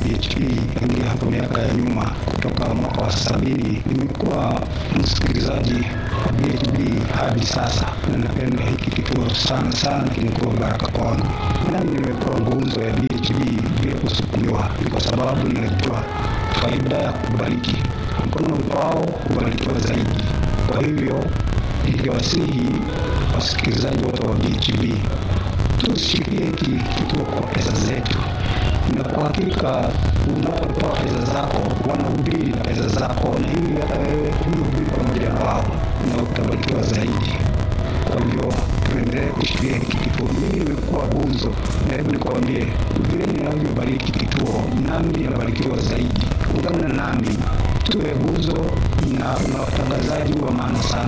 BHP tangia hapo miaka ya nyuma, kutoka mwaka wa sabini. Nimekuwa msikilizaji wa BHP hadi sasa, na napenda hiki kituo sana sana, kimekuwa baraka kwangu. Nami nimekuwa nguzo ya BHP bila kusukumiwa, ni kwa sababu ninajua faida ya kubariki. Mkono upao hubarikiwa zaidi. Kwa hivyo ningewasihi wasikilizaji wote wa BHP tushikilie hiki kituo kwa pesa zetu, na kwa hakika unapotoa pesa zako wanahubiri na pesa zako, na hivi hata wewe hubiri pamoja na wao na utabarikiwa zaidi. Kwa hivyo tuendelee kushikilia hiki kituo. Mimi nimekuwa gunzo, na hebu nikwambie, vile ninavyobariki kituo, nami ninabarikiwa zaidi. Ungana nami tuwe gunzo na na watangazaji wa maana sana.